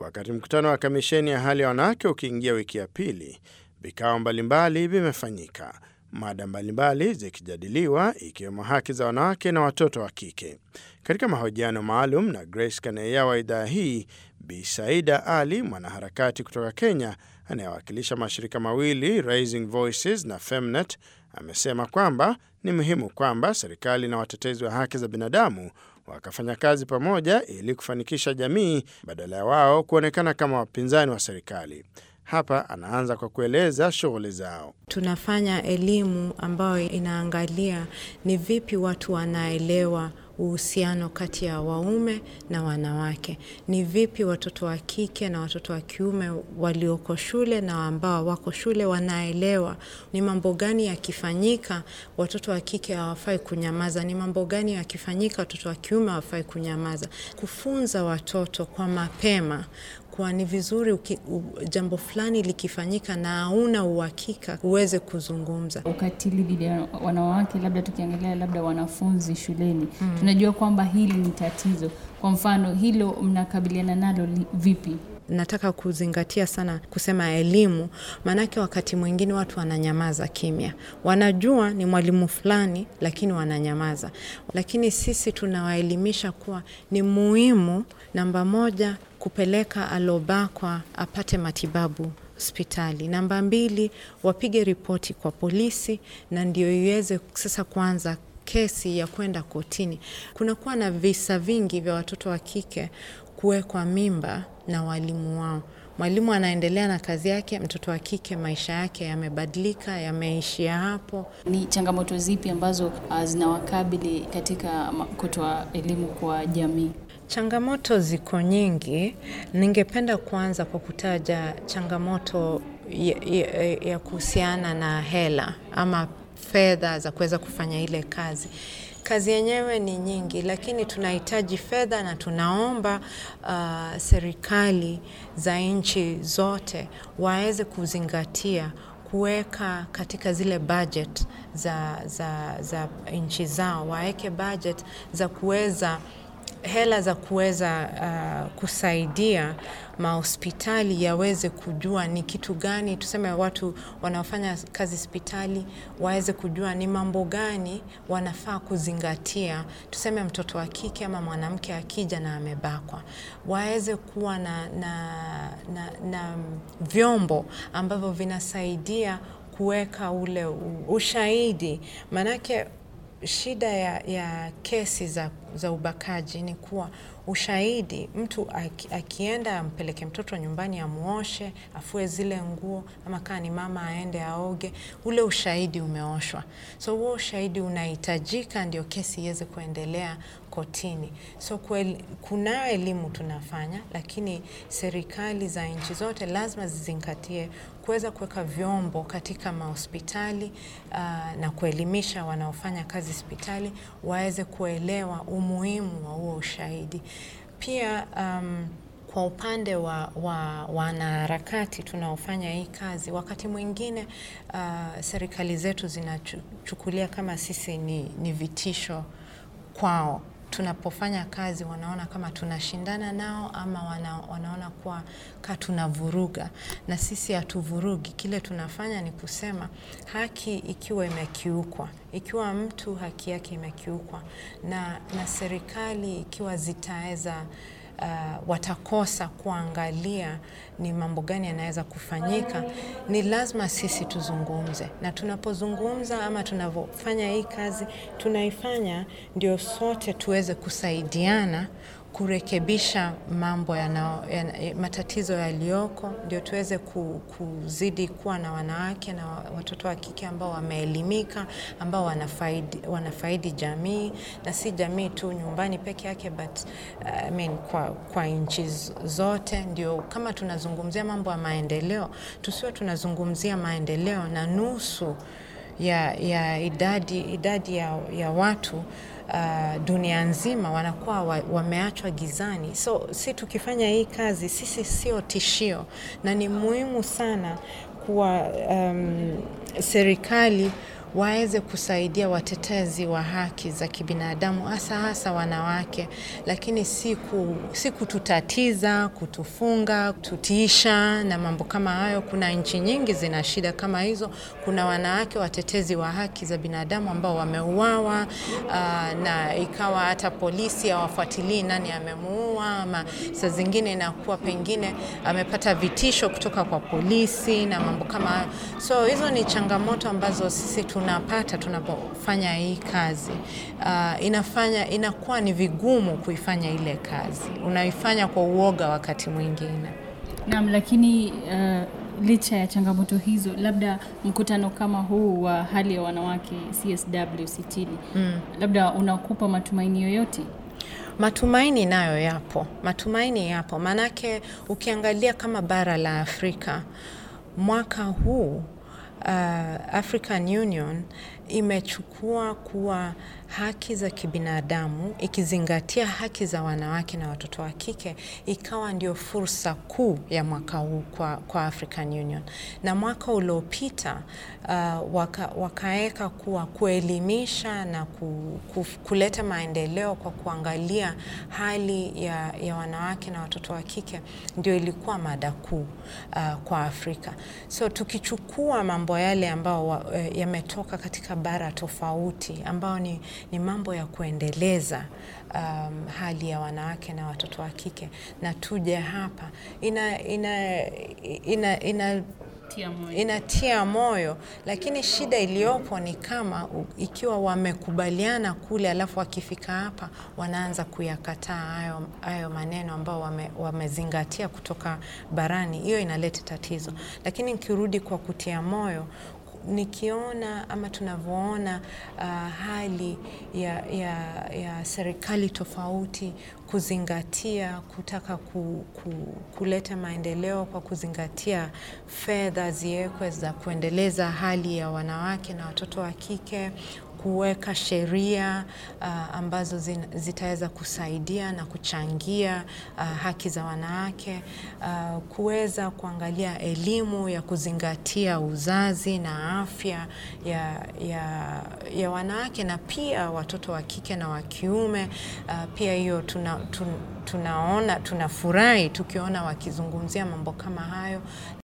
Wakati mkutano wa kamisheni ya hali ya wanawake ukiingia wiki ya pili, vikao mbalimbali vimefanyika, mada mbalimbali zikijadiliwa ikiwemo haki za wanawake na watoto wa kike. Katika mahojiano maalum na Grace Kaneya wa idhaa hii, Bi Saida Ali, mwanaharakati kutoka Kenya anayewakilisha mashirika mawili Raising Voices na Femnet, amesema kwamba ni muhimu kwamba serikali na watetezi wa haki za binadamu wakafanya kazi pamoja ili kufanikisha jamii badala ya wao kuonekana kama wapinzani wa serikali. Hapa anaanza kwa kueleza shughuli zao. Tunafanya elimu ambayo inaangalia ni vipi watu wanaelewa uhusiano kati ya waume na wanawake. Ni vipi watoto wa kike na watoto wa kiume walioko shule na ambao wako shule wanaelewa ni mambo gani yakifanyika watoto wa kike hawafai kunyamaza, ni mambo gani yakifanyika watoto wa kiume hawafai kunyamaza. Kufunza watoto kwa mapema kuwa ni vizuri uki, u, jambo fulani likifanyika na hauna uhakika uweze kuzungumza. Ukatili dhidi ya wanawake, labda tukiangalia labda wanafunzi shuleni mm. tunajua kwamba hili ni tatizo. Kwa mfano hilo mnakabiliana nalo vipi? Nataka kuzingatia sana kusema elimu, maanake wakati mwingine watu wananyamaza kimya, wanajua ni mwalimu fulani, lakini wananyamaza. Lakini sisi tunawaelimisha kuwa ni muhimu, namba moja, kupeleka alobakwa apate matibabu hospitali. Namba mbili, wapige ripoti kwa polisi, na ndio iweze sasa kuanza kesi ya kwenda kotini. Kunakuwa na visa vingi vya watoto wa kike kuwekwa mimba na walimu wao. Mwalimu anaendelea na kazi yake, mtoto wa kike maisha yake yamebadilika, yameishia hapo. Ni changamoto zipi ambazo uh, zinawakabili katika kutoa elimu kwa jamii? Changamoto ziko nyingi. Ningependa kuanza kwa kutaja changamoto ya, ya, ya kuhusiana na hela ama fedha za kuweza kufanya ile kazi. Kazi yenyewe ni nyingi, lakini tunahitaji fedha na tunaomba uh, serikali za nchi zote waweze kuzingatia kuweka katika zile budget za, za, za nchi zao, waweke budget za kuweza hela za kuweza uh, kusaidia mahospitali yaweze kujua ni kitu gani, tuseme watu wanaofanya kazi hospitali waweze kujua ni mambo gani wanafaa kuzingatia. Tuseme mtoto wa kike ama mwanamke akija na amebakwa, waweze kuwa na, na, na, na vyombo ambavyo vinasaidia kuweka ule ushahidi, maanake shida ya, ya kesi za, za ubakaji ni kuwa ushahidi, mtu aki, akienda ampeleke mtoto nyumbani amuoshe, afue zile nguo, ama kaa ni mama aende aoge, ule ushahidi umeoshwa. So huo ushahidi unahitajika ndio kesi iweze kuendelea kotini. So kunayo elimu tunafanya, lakini serikali za nchi zote lazima zizingatie kuweza kuweka vyombo katika mahospitali uh, na kuelimisha wanaofanya kazi hospitali waweze kuelewa umuhimu wa huo ushahidi. Pia um, kwa upande wa wanaharakati wa tunaofanya hii kazi, wakati mwingine uh, serikali zetu zinachukulia kama sisi ni, ni vitisho kwao tunapofanya kazi wanaona kama tunashindana nao ama wana, wanaona kuwa ka tunavuruga, na sisi hatuvurugi. Kile tunafanya ni kusema haki ikiwa imekiukwa, ikiwa mtu haki yake imekiukwa na, na serikali ikiwa zitaweza Uh, watakosa kuangalia ni mambo gani yanaweza kufanyika, ni lazima sisi tuzungumze, na tunapozungumza ama tunavyofanya hii kazi tunaifanya ndio sote tuweze kusaidiana kurekebisha mambo yana, yana, matatizo yaliyoko, ndio tuweze ku, kuzidi kuwa na wanawake na watoto wa kike ambao wameelimika, ambao wanafaidi, wanafaidi jamii na si jamii tu nyumbani peke yake but uh, I mean, kwa, kwa nchi zote. Ndio kama tunazungumzia mambo ya maendeleo, tusiwe tunazungumzia maendeleo na nusu ya, ya idadi, idadi ya, ya watu Uh, dunia nzima wanakuwa wa, wameachwa gizani. So si tukifanya hii kazi sisi sio tishio, na ni muhimu sana kuwa um, serikali waweze kusaidia watetezi wa haki za kibinadamu hasa hasa wanawake, lakini si ku- si kututatiza, kutufunga, kututiisha na mambo kama hayo. Kuna nchi nyingi zina shida kama hizo. Kuna wanawake watetezi wa haki za binadamu ambao wameuawa, ah, na ikawa hata polisi hawafuatilii nani amemuua, ama saa zingine inakuwa pengine amepata vitisho kutoka kwa polisi na mambo kama hayo. So hizo ni changamoto ambazo sisi tunapata tunapofanya hii kazi. Ah, inafanya inakuwa ni vigumu kuifanya ile kazi, unaifanya kwa uoga wakati mwingine. Naam, lakini uh, licha ya changamoto hizo, labda mkutano kama huu wa hali ya wanawake CSW sitini mm. labda unakupa matumaini yoyote? Matumaini nayo yapo, matumaini yapo, maanake ukiangalia kama bara la Afrika mwaka huu uh, African Union imechukua kuwa haki za kibinadamu ikizingatia haki za wanawake na watoto wa kike ikawa ndio fursa kuu ya mwaka huu kwa, kwa African Union. Na mwaka uliopita uh, waka, wakaweka kuwa kuelimisha na ku, ku, kuleta maendeleo kwa kuangalia hali ya, ya wanawake na watoto wa kike ndio ilikuwa mada kuu uh, kwa Afrika. So tukichukua mambo yale ambao yametoka katika bara tofauti ambao ni, ni mambo ya kuendeleza um, hali ya wanawake na watoto wa kike na tuje hapa ina, ina, ina, ina Tia moyo. inatia moyo, lakini shida iliyopo ni kama u- ikiwa wamekubaliana kule, alafu wakifika hapa wanaanza kuyakataa hayo, hayo maneno ambao wame, wamezingatia kutoka barani, hiyo inaleta tatizo. Lakini nikirudi kwa kutia moyo nikiona ama tunavyoona uh, hali ya, ya, ya serikali tofauti kuzingatia kutaka ku, ku, kuleta maendeleo kwa kuzingatia fedha ziwekwe za kuendeleza hali ya wanawake na watoto wa kike kuweka sheria uh, ambazo zin- zitaweza kusaidia na kuchangia uh, haki za wanawake uh, kuweza kuangalia elimu ya kuzingatia uzazi na afya ya, ya, ya wanawake na pia watoto wa kike na wa kiume uh, pia hiyo tuna, tun, tunaona tunafurahi tukiona wakizungumzia mambo kama hayo